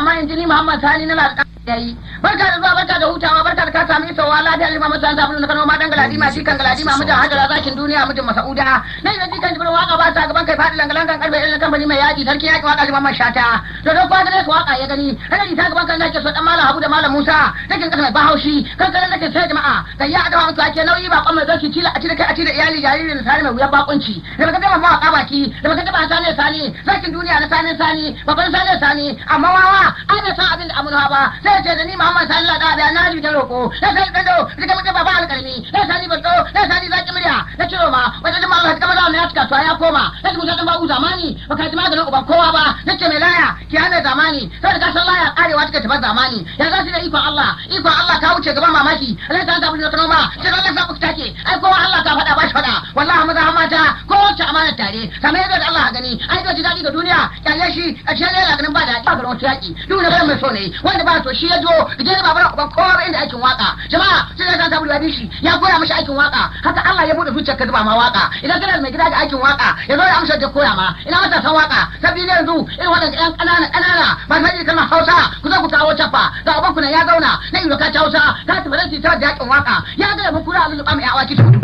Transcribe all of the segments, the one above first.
amma in ji ni Muhammad Sani na lalata yayi barka da zuwa barka da hutawa barka da ka sami isowa lafiya lima masa da abin da kano ma dan galadi ma shi kan galadi ma mutum hajara zakin duniya mutum masauda nan yanzu kan jibrin waka ba ta gaban kai fadi langalan kan karfe irin kamfani mai yaji sarki yaki waka liman shata to don kwa da waka ya gani kana ta gaban kan nake so dan malam Habu da malam Musa take kasa mai bahaushi kan kan nake sai jama'a kan ya da mutu ake nauyi ba kwamma zaki cila a cire kai a cire iyali jaririn sani mai wuya bakunci da baka taba mawaka baki da baka taba sani sani zakin duniya na sani sani babban sani sani amma wawa ana san abin da amunawa ba sai ce da ni Muhammad sallallahu alaihi wasallam na ji da roko na sai kando da mutum baba alƙalmi na sani banto na sani zaki murya na ciro ma wata jama'a Allah ta kama ya cika to ya koma na ji mutum ba zamani ba ka ji maganin uban kowa ba na ce mai laya ki hana zamani sai ka san laya karewa take tabar zamani ya za su da ikon Allah ikon Allah ka wuce gaban mamaki Allah ta tabbata da noma sai Allah sa ku take ai kowa Allah ka faɗa ba shi faɗa wallahi maza mata ko wacce amana tare kamar yadda da Allah gani ai da ji daɗi ga duniya kyalle shi a cikin yana ganin ba da ba ga wata yaki duk na mai so ne wanda ba to shi ya zo idan ba bara uban kowa ba inda aikin waka jama'a sai da ta tabbata shi ya koya mishi aikin waka haka Allah ya bude zuciyar ka zuba ma waka idan kana mai gida da aikin waka ya zo ya amsa da koya ma ina mata san waka sabbi ne yanzu irin waɗanda ƴan ƙanana ƙanana ba sai ji kalmar Hausa ku zo ku kawo cappa ga uban ku ya zauna na yi ka Hausa ka tafi da ta da yakin waka ya ga mu kura lulluɓa mai awaki su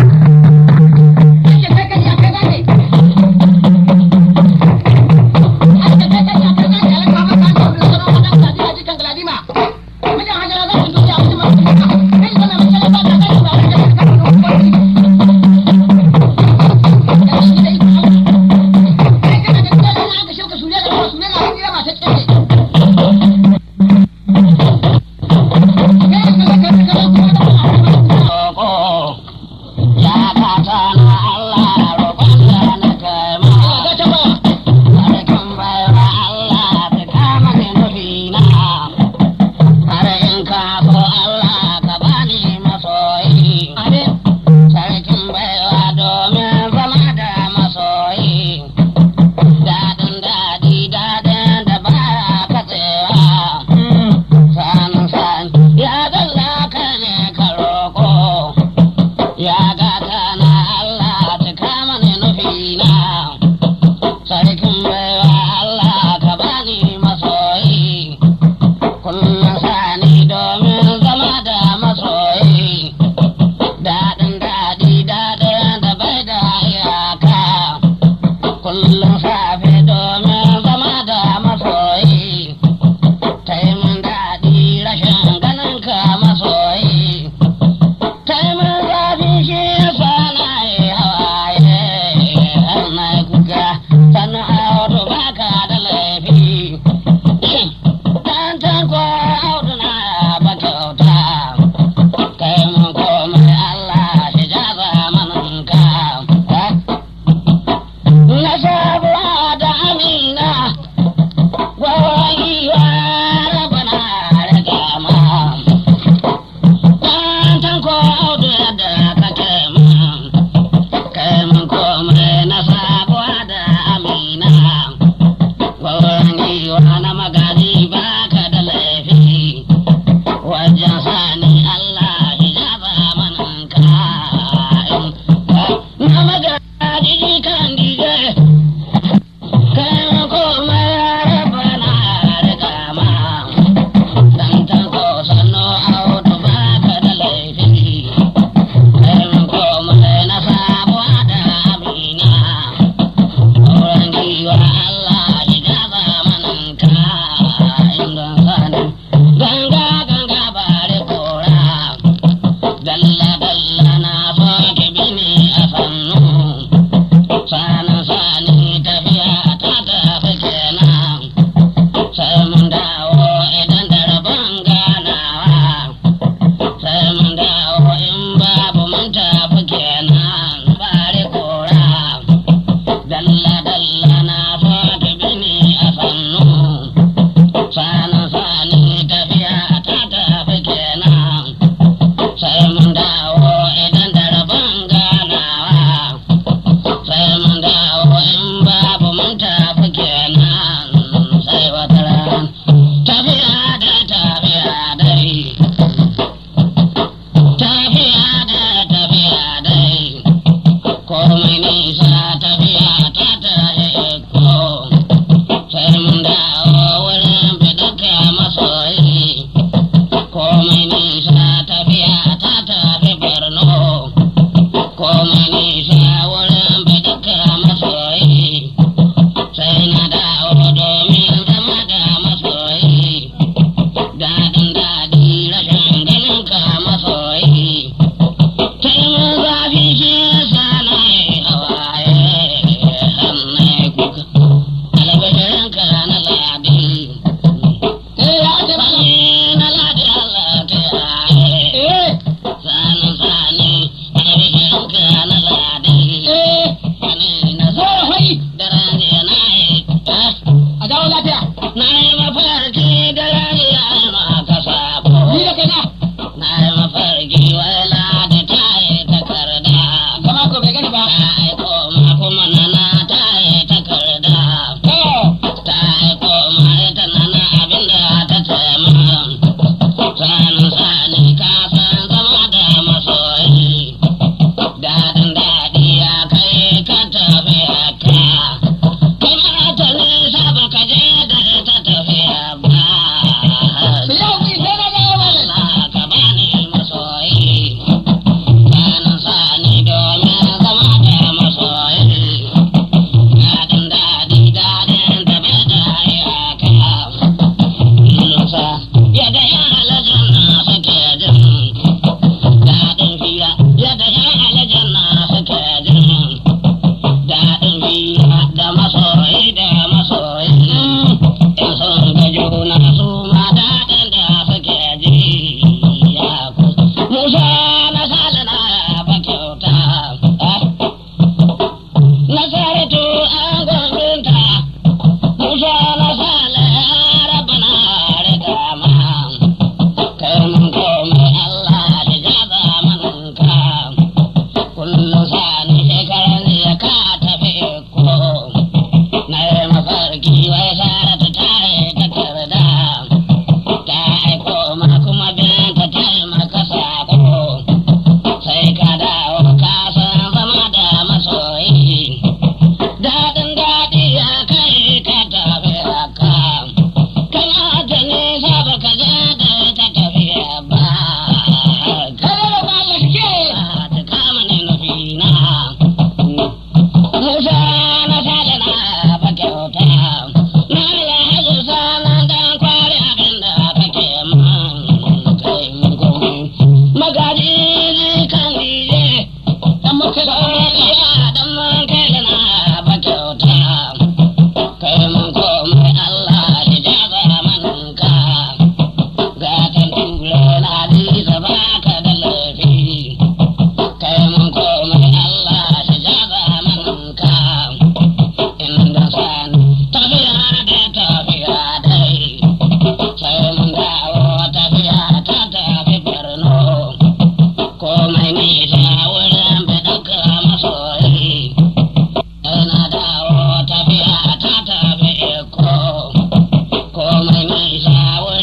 isa